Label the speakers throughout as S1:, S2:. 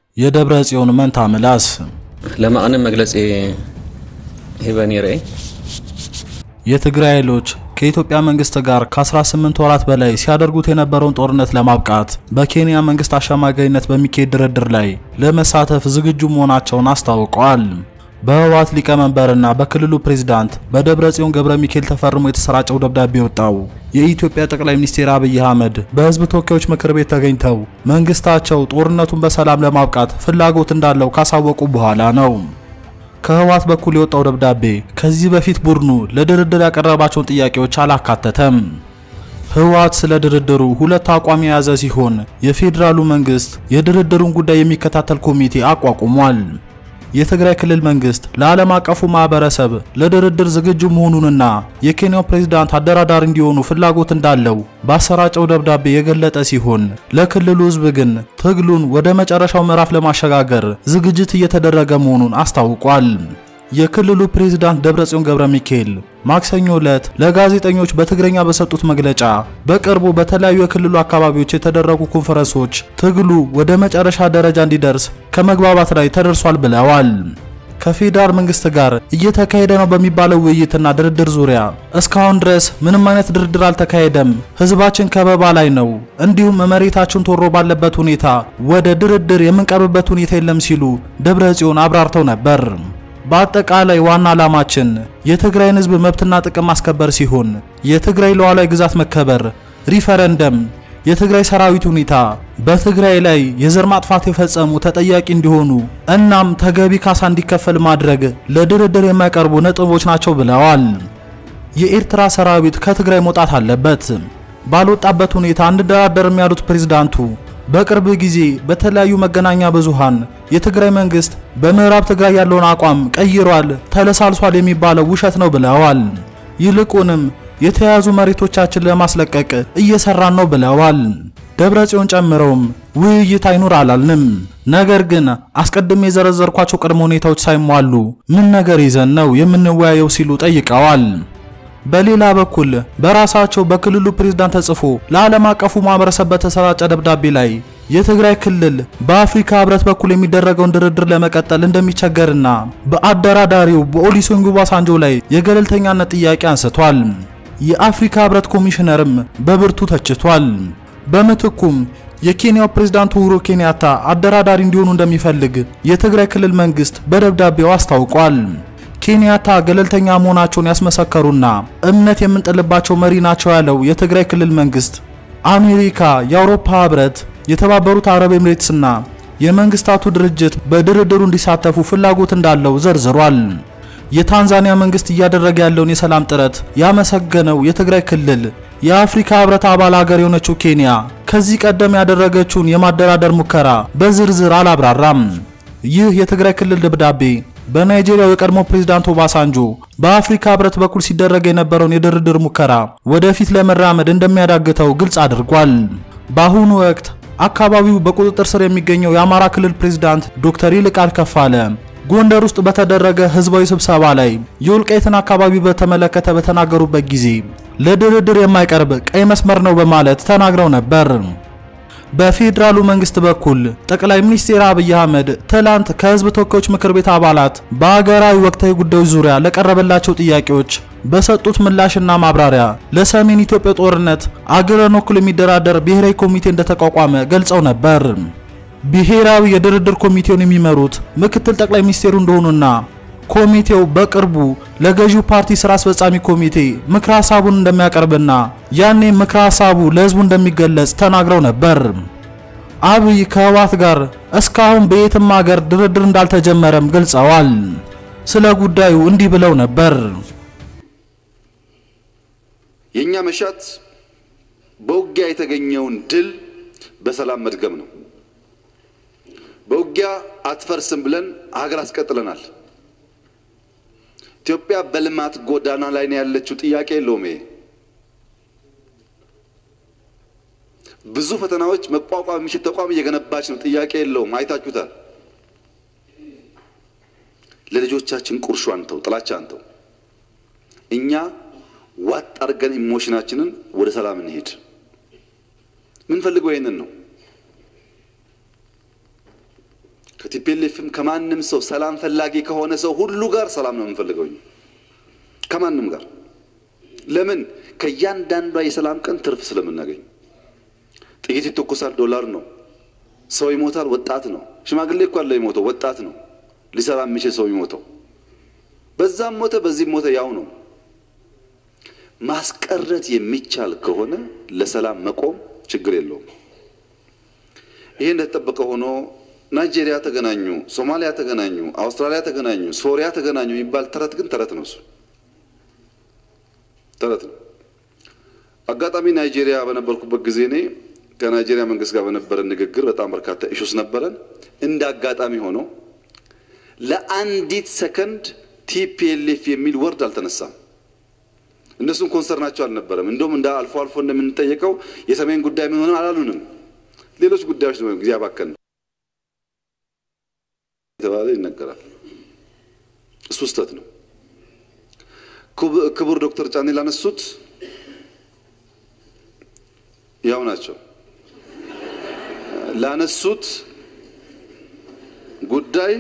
S1: የደብረ ጽዮን መንታ ምላስ
S2: ለማዕነ መግለጺ ሂበኒ ርአይ
S1: የትግራይ ኃይሎች ከኢትዮጵያ መንግስት ጋር ከ18 ወራት በላይ ሲያደርጉት የነበረውን ጦርነት ለማብቃት በኬንያ መንግስት አሸማጋይነት በሚካሄድ ድርድር ላይ ለመሳተፍ ዝግጁ መሆናቸውን አስታውቀዋል። በህወሓት ሊቀመንበርና በክልሉ ፕሬዝዳንት በደብረ ጽዮን ገብረ ሚካኤል ተፈርሞ የተሰራጨው ደብዳቤ ወጣው የኢትዮጵያ ጠቅላይ ሚኒስትር አብይ አህመድ በህዝብ ተወካዮች ምክር ቤት ተገኝተው መንግስታቸው ጦርነቱን በሰላም ለማብቃት ፍላጎት እንዳለው ካሳወቁ በኋላ ነው። ከህወሓት በኩል የወጣው ደብዳቤ ከዚህ በፊት ቡድኑ ለድርድር ያቀረባቸውን ጥያቄዎች አላካተተም። ህወሓት ስለ ድርድሩ ሁለት አቋም የያዘ ሲሆን የፌዴራሉ መንግስት የድርድሩን ጉዳይ የሚከታተል ኮሚቴ አቋቁሟል። የትግራይ ክልል መንግስት ለዓለም አቀፉ ማህበረሰብ ለድርድር ዝግጁ መሆኑንና የኬንያው ፕሬዝዳንት አደራዳሪ እንዲሆኑ ፍላጎት እንዳለው ባሰራጨው ደብዳቤ የገለጠ ሲሆን ለክልሉ ህዝብ ግን ትግሉን ወደ መጨረሻው ምዕራፍ ለማሸጋገር ዝግጅት እየተደረገ መሆኑን አስታውቋል። የክልሉ ፕሬዝዳንት ደብረጽዮን ገብረ ሚካኤል ማክሰኞ ዕለት ለጋዜጠኞች በትግረኛ በሰጡት መግለጫ በቅርቡ በተለያዩ የክልሉ አካባቢዎች የተደረጉ ኮንፈረንሶች ትግሉ ወደ መጨረሻ ደረጃ እንዲደርስ ከመግባባት ላይ ተደርሷል ብለዋል። ከፌዴራል መንግስት ጋር እየተካሄደ ነው በሚባለው ውይይትና ድርድር ዙሪያ እስካሁን ድረስ ምንም አይነት ድርድር አልተካሄደም። ህዝባችን ከበባ ላይ ነው፣ እንዲሁም መሬታችን ተወሮ ባለበት ሁኔታ ወደ ድርድር የምንቀርብበት ሁኔታ የለም ሲሉ ደብረ ጽዮን አብራርተው ነበር። በአጠቃላይ ዋና ዓላማችን የትግራይን ህዝብ መብትና ጥቅም ማስከበር ሲሆን የትግራይ ሉዓላዊ ግዛት መከበር፣ ሪፈረንደም፣ የትግራይ ሰራዊት ሁኔታ፣ በትግራይ ላይ የዘር ማጥፋት የፈጸሙ ተጠያቂ እንዲሆኑ እናም ተገቢ ካሳ እንዲከፈል ማድረግ ለድርድር የማይቀርቡ ነጥቦች ናቸው ብለዋል። የኤርትራ ሰራዊት ከትግራይ መውጣት አለበት። ባልወጣበት ሁኔታ አንደራደርም ያሉት ፕሬዝዳንቱ በቅርብ ጊዜ በተለያዩ መገናኛ ብዙሃን የትግራይ መንግስት በምዕራብ ትግራይ ያለውን አቋም ቀይሯል፣ ተለሳልሷል የሚባለው ውሸት ነው ብለዋል። ይልቁንም የተያዙ መሬቶቻችን ለማስለቀቅ እየሰራን ነው ብለዋል። ደብረ ጽዮን ጨምረውም ውይይት አይኑር አላልንም፣ ነገር ግን አስቀድሜ የዘረዘርኳቸው ቅድመ ሁኔታዎች ሳይሟሉ ምን ነገር ይዘን ነው የምንወያየው ሲሉ ጠይቀዋል። በሌላ በኩል በራሳቸው በክልሉ ፕሬዝዳንት ተጽፎ ለዓለም አቀፉ ማህበረሰብ በተሰራጨ ደብዳቤ ላይ የትግራይ ክልል በአፍሪካ ህብረት በኩል የሚደረገውን ድርድር ለመቀጠል እንደሚቸገርና በአደራዳሪው በኦሉሴጉን ኦባሳንጆ ላይ የገለልተኛነት ጥያቄ አንስቷል። የአፍሪካ ህብረት ኮሚሽነርም በብርቱ ተችቷል። በምትኩም የኬንያው ፕሬዝዳንት ኡሁሩ ኬንያታ አደራዳሪ እንዲሆኑ እንደሚፈልግ የትግራይ ክልል መንግስት በደብዳቤው አስታውቋል። ኬንያታ ገለልተኛ መሆናቸውን ያስመሰከሩና እምነት የምንጥልባቸው መሪ ናቸው ያለው የትግራይ ክልል መንግስት አሜሪካ፣ የአውሮፓ ህብረት፣ የተባበሩት አረብ ኤምሬትስና የመንግስታቱ ድርጅት በድርድሩ እንዲሳተፉ ፍላጎት እንዳለው ዘርዝሯል። የታንዛኒያ መንግስት እያደረገ ያለውን የሰላም ጥረት ያመሰገነው የትግራይ ክልል የአፍሪካ ህብረት አባል ሀገር የሆነችው ኬንያ ከዚህ ቀደም ያደረገችውን የማደራደር ሙከራ በዝርዝር አላብራራም። ይህ የትግራይ ክልል ደብዳቤ በናይጄሪያው የቀድሞ ፕሬዝዳንት ኦባሳንጆ በአፍሪካ ህብረት በኩል ሲደረግ የነበረውን የድርድር ሙከራ ወደፊት ለመራመድ እንደሚያዳግተው ግልጽ አድርጓል። በአሁኑ ወቅት አካባቢው በቁጥጥር ስር የሚገኘው የአማራ ክልል ፕሬዝዳንት ዶክተር ይልቃል ከፋለ ጎንደር ውስጥ በተደረገ ህዝባዊ ስብሰባ ላይ የወልቃይትን አካባቢ በተመለከተ በተናገሩበት ጊዜ ለድርድር የማይቀርብ ቀይ መስመር ነው በማለት ተናግረው ነበር። በፌዴራሉ መንግስት በኩል ጠቅላይ ሚኒስትር አብይ አህመድ ትላንት ከህዝብ ተወካዮች ምክር ቤት አባላት በአገራዊ ወቅታዊ ጉዳዮች ዙሪያ ለቀረበላቸው ጥያቄዎች በሰጡት ምላሽና ማብራሪያ ለሰሜን ኢትዮጵያ ጦርነት አገርን ወክሎ የሚደራደር ብሔራዊ ኮሚቴ እንደተቋቋመ ገልጸው ነበር። ብሔራዊ የድርድር ኮሚቴውን የሚመሩት ምክትል ጠቅላይ ሚኒስትሩ እንደሆኑና ኮሚቴው በቅርቡ ለገዢው ፓርቲ ስራ አስፈጻሚ ኮሚቴ ምክረ ሀሳቡን እንደሚያቀርብና ያኔ ምክረ ሀሳቡ ለህዝቡ እንደሚገለጽ ተናግረው ነበር። አብይ ከህወሓት ጋር እስካሁን በየትም ሀገር ድርድር እንዳልተጀመረም ገልጸዋል። ስለ ጉዳዩ እንዲህ ብለው ነበር።
S3: የኛ መሻት በውጊያ የተገኘውን ድል በሰላም መድገም ነው። በውጊያ አትፈርስም ብለን ሀገር አስቀጥለናል። ኢትዮጵያ በልማት ጎዳና ላይ ነው ያለችው። ጥያቄ የለውም። ይሄ ብዙ ፈተናዎች መቋቋም የሚችል ተቋም እየገነባች ነው። ጥያቄ የለውም። አይታችሁታል። ለልጆቻችን ቁርሾ አንተው፣ ጥላቻ አንተው። እኛ ዋጥ አድርገን ኢሞሽናችንን ወደ ሰላም እንሄድ። ምን ፈልገው ይሄንን ነው። ከቲፒኤልኤፍም ከማንም ሰው ሰላም ፈላጊ ከሆነ ሰው ሁሉ ጋር ሰላም ነው የምንፈልገው ከማንም ጋር ለምን ከእያንዳንዷ የሰላም ቀን ትርፍ ስለምናገኝ ጥይት ይተኮሳል ዶላር ነው ሰው ይሞታል ወጣት ነው ሽማግሌ እኮ አለ ይሞተው ወጣት ነው ሊሰራ የሚችል ሰው ይሞተው በዛም ሞተ በዚህም ሞተ ያው ነው ማስቀረት የሚቻል ከሆነ ለሰላም መቆም ችግር የለውም ይሄ እንደተጠበቀ ሆኖ ናይጄሪያ ተገናኙ ሶማሊያ ተገናኙ አውስትራሊያ ተገናኙ ሶሪያ ተገናኙ የሚባል ተረት ግን ተረት ነው እሱ ተረት ነው አጋጣሚ ናይጄሪያ በነበርኩበት ጊዜ እኔ ከናይጄሪያ መንግስት ጋር በነበረን ንግግር በጣም በርካታ ኢሹስ ነበረን እንደ አጋጣሚ ሆኖ ለአንዲት ሰከንድ ቲፒኤልኤፍ የሚል ወርድ አልተነሳም እነሱም ኮንሰርናቸው አልነበረም እንደውም እንደ አልፎ አልፎ እንደምንጠየቀው የሰሜን ጉዳይ ምን ሆነ አላሉንም ሌሎች ጉዳዮች ነው ጊዜ አባከን የተባለ ይነገራል እሱ ስህተት ነው ክቡር ዶክተር ጫኔ ላነሱት ያው ናቸው ላነሱት ጉዳይ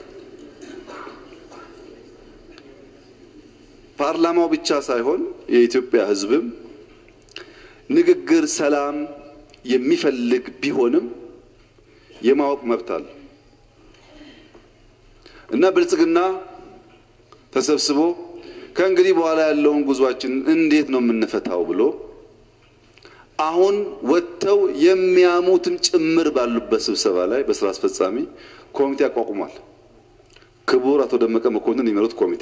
S3: ፓርላማው ብቻ ሳይሆን የኢትዮጵያ ሕዝብም ንግግር ሰላም የሚፈልግ ቢሆንም የማወቅ መብት አለ እና ብልጽግና ተሰብስቦ ከእንግዲህ በኋላ ያለውን ጉዟችን እንዴት ነው የምንፈታው ብሎ አሁን ወጥተው የሚያሙትም ጭምር ባሉበት ስብሰባ ላይ በስራ አስፈጻሚ ኮሚቴ አቋቁሟል። ክቡር አቶ ደመቀ መኮንን የሚመሩት ኮሚቴ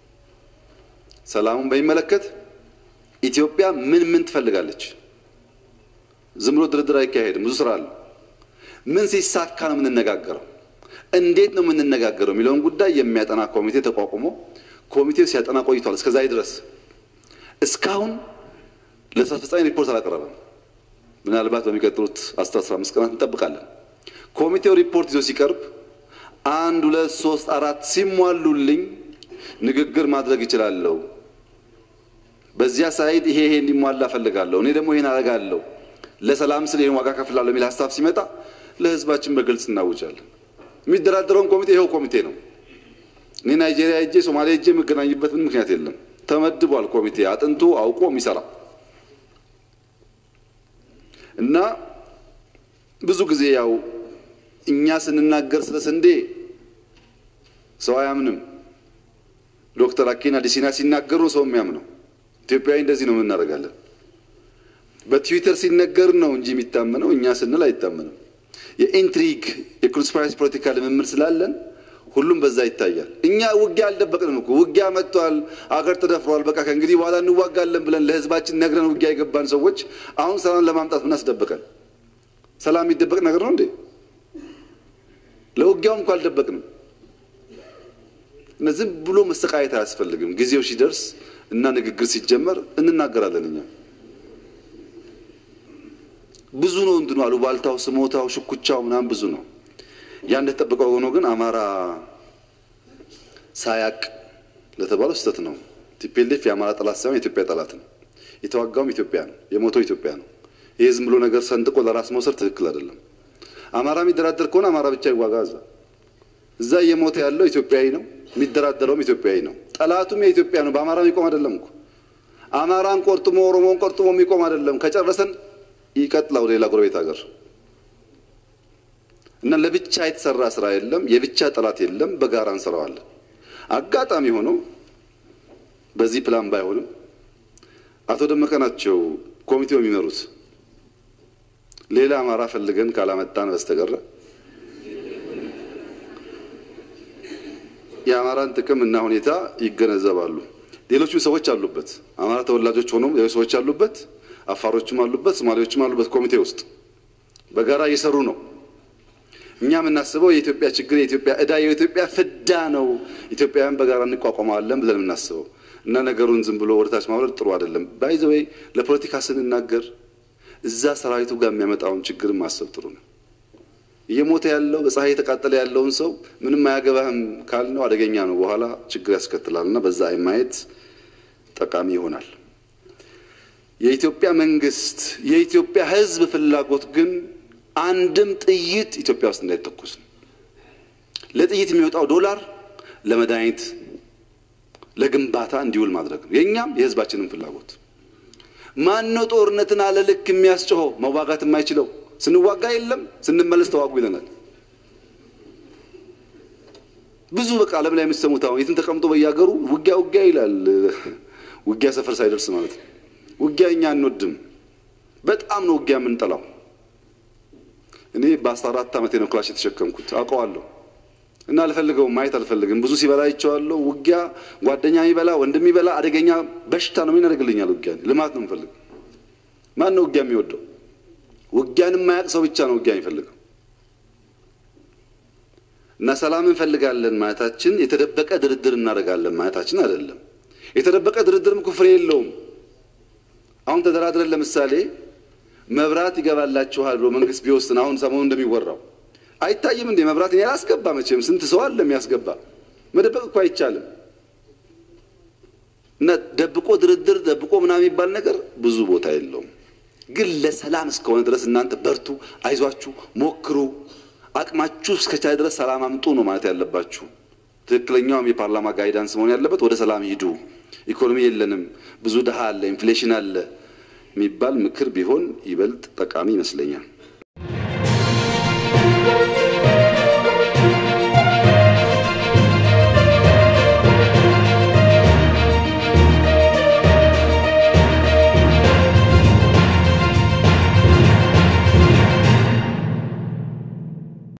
S3: ሰላሙን በሚመለከት ኢትዮጵያ ምን ምን ትፈልጋለች? ዝም ብሎ ድርድር አይካሄድም። ብዙ ስራ አለ። ምን ሲሳካ ነው የምንነጋገረው? እንዴት ነው የምንነጋገረው የሚለውን ጉዳይ የሚያጠና ኮሚቴ ተቋቁሞ ኮሚቴው ሲያጠና ቆይቷል። እስከዛሬ ድረስ እስካሁን ለስራ አስፈጻሚ ሪፖርት አላቀረበም። ምናልባት በሚቀጥሉት አስራ አስራ አምስት ቀናት እንጠብቃለን። ኮሚቴው ሪፖርት ይዞ ሲቀርብ አንድ ሁለት ሶስት አራት ሲሟሉልኝ ንግግር ማድረግ ይችላለሁ። በዚያ ሳይድ ይሄ ይሄ እንዲሟላ እፈልጋለሁ፣ እኔ ደግሞ ይሄን አደርጋለሁ፣ ለሰላም ስል ይሄን ዋጋ ከፍላለሁ የሚል ሀሳብ ሲመጣ ለህዝባችን በግልጽ እናውጃለን። የሚደራደረውን ኮሚቴ ይኸው ኮሚቴ ነው። እኔ ናይጄሪያ ሄጄ ሶማሊያ ሄጄ የምገናኝበት ምን ምክንያት የለም። ተመድቧል ኮሚቴ አጥንቶ አውቆ የሚሰራ እና ብዙ ጊዜ ያው እኛ ስንናገር ስለ ስንዴ ሰው አያምንም። ዶክተር አኬና ዲሲና ሲናገሩ ሰው የሚያምነው ኢትዮጵያዊ እንደዚህ ነው የምናደርጋለን። በትዊተር ሲነገር ነው እንጂ የሚታመነው እኛ ስንል አይታመንም። የኢንትሪግ የኮንስፓይረሲ ፖለቲካ ልምምድ ስላለን ሁሉም በዛ ይታያል። እኛ ውጊያ አልደበቅንም እኮ ውጊያ መጥቷል፣ አገር ተደፍሯል፣ በቃ ከእንግዲህ በኋላ እንዋጋለን ብለን ለህዝባችን ነግረን ውጊያ የገባን ሰዎች አሁን ሰላም ለማምጣት ምን አስደበቀን? ሰላም የሚደበቅ ነገር ነው እንዴ? ለውጊያውም እኮ አልደበቅንም። ዝም ብሎ መሰቃየት አያስፈልግም። ጊዜው ሲደርስ እና ንግግር ሲጀመር እንናገራለን። እኛ ብዙ ነው እንትኑ አሉባልታው፣ ስሞታው፣ ሽኩቻው ምናምን ብዙ ነው። ያ እንደተጠበቀው ሆኖ ግን አማራ ሳያቅ ለተባለው ስህተት ነው። ቲፒኤልኤፍ የአማራ ጠላት ሳይሆን የኢትዮጵያ ጠላት ነው። የተዋጋውም ኢትዮጵያ ነው። የሞተው ኢትዮጵያ ነው። ይህ ዝም ብሎ ነገር ሰንጥቆ ለራስ መውሰድ ትክክል አይደለም። አማራ የሚደራደር ከሆነ አማራ ብቻ ይዋጋ እዛ እዛ እየሞተ ያለው ኢትዮጵያዊ ነው። የሚደራደረውም ኢትዮጵያዊ ነው። ጠላቱም የኢትዮጵያ ነው። በአማራ የሚቆም አይደለም እኮ አማራን ቆርጥሞ ኦሮሞን ቆርጥሞ የሚቆም አይደለም። ከጨረሰን ይቀጥላው ሌላ ጎረቤት ሀገር እና ለብቻ የተሰራ ስራ የለም። የብቻ ጠላት የለም። በጋራ እንሰራዋለን። አጋጣሚ ሆኖ በዚህ ፕላን ባይሆንም አቶ ደመቀ ናቸው ኮሚቴው የሚመሩት። ሌላ አማራ ፈልገን ካላመጣን በስተቀረ የአማራን ጥቅም እና ሁኔታ ይገነዘባሉ። ሌሎችም ሰዎች አሉበት። አማራ ተወላጆች ሆኖም ሌሎች ሰዎች አሉበት። አፋሮችም አሉበት፣ ሶማሌዎችም አሉበት። ኮሚቴ ውስጥ በጋራ እየሰሩ ነው። እኛ የምናስበው የኢትዮጵያ ችግር፣ የኢትዮጵያ ዕዳ፣ የኢትዮጵያ ፍዳ ነው። ኢትዮጵያውያን በጋራ እንቋቋመዋለን ብለን የምናስበው እና ነገሩን ዝም ብሎ ወደታች ማውረድ ጥሩ አይደለም። ባይዘወይ ለፖለቲካ ስንናገር እዛ ሰራዊቱ ጋር የሚያመጣውን ችግር ማሰብ ጥሩ ነው። እየሞተ ያለው በፀሐይ የተቃጠለ ያለውን ሰው ምንም አያገባህም ካልነው አደገኛ ነው፣ በኋላ ችግር ያስከትላል እና በዛ ማየት ጠቃሚ ይሆናል። የኢትዮጵያ መንግስት፣ የኢትዮጵያ ሕዝብ ፍላጎት ግን አንድም ጥይት ኢትዮጵያ ውስጥ እንዳይተኮስ ነው። ለጥይት የሚወጣው ዶላር ለመድኃኒት ለግንባታ እንዲውል ማድረግ ነው። የእኛም የህዝባችንም ፍላጎት። ማን ነው ጦርነትን አለ ልክ የሚያስጮኸው መዋጋት የማይችለው? ስንዋጋ የለም ስንመለስ ተዋጉ ይለናል። ብዙ በቃ ዓለም ላይ የምትሰሙት አሁን የትን ተቀምጦ በያገሩ ውጊያ ውጊያ ይላል። ውጊያ ሰፈር ሳይደርስ ማለት ነው። ውጊያ እኛ አንወድም። በጣም ነው ውጊያ የምንጠላው። እኔ በአስራ አራት ዓመቴ ነው ክላሽ የተሸከምኩት አውቀዋለሁ። እና አልፈልገውም፣ ማየት አልፈልግም። ብዙ ሲበላ አይቼዋለሁ። ውጊያ ጓደኛ የሚበላ ወንድም የሚበላ አደገኛ በሽታ ነው። ምን ያደርግልኛል? ውጊያ ልማት ነው የምፈልግ። ማን ነው ውጊያ የሚወደው? ውጊያን የማያውቅ ሰው ብቻ ነው ውጊያ የሚፈልገው። እና ሰላም እንፈልጋለን ማለታችን የተደበቀ ድርድር እናደርጋለን ማለታችን አይደለም። የተደበቀ ድርድርም እኮ ፍሬ የለውም። አሁን ተደራድረን ለምሳሌ መብራት ይገባላችኋል ብሎ መንግስት ቢወስን አሁን ሰሞኑ እንደሚወራው አይታይም እንዴ? መብራት እኔ አላስገባ መቼም ስንት ሰው አለ የሚያስገባ። መደበቅ እኮ አይቻልም። እና ደብቆ ድርድር ደብቆ ምናምን የሚባል ነገር ብዙ ቦታ የለውም። ግን ለሰላም እስከሆነ ድረስ እናንተ በርቱ፣ አይዟችሁ፣ ሞክሩ፣ አቅማችሁ እስከቻለ ድረስ ሰላም አምጡ ነው ማለት ያለባችሁ። ትክክለኛውም የፓርላማ ጋይዳንስ መሆን ያለበት ወደ ሰላም ሂዱ፣ ኢኮኖሚ የለንም፣ ብዙ ድሃ አለ፣ ኢንፍሌሽን አለ የሚባል ምክር ቢሆን ይበልጥ ጠቃሚ ይመስለኛል።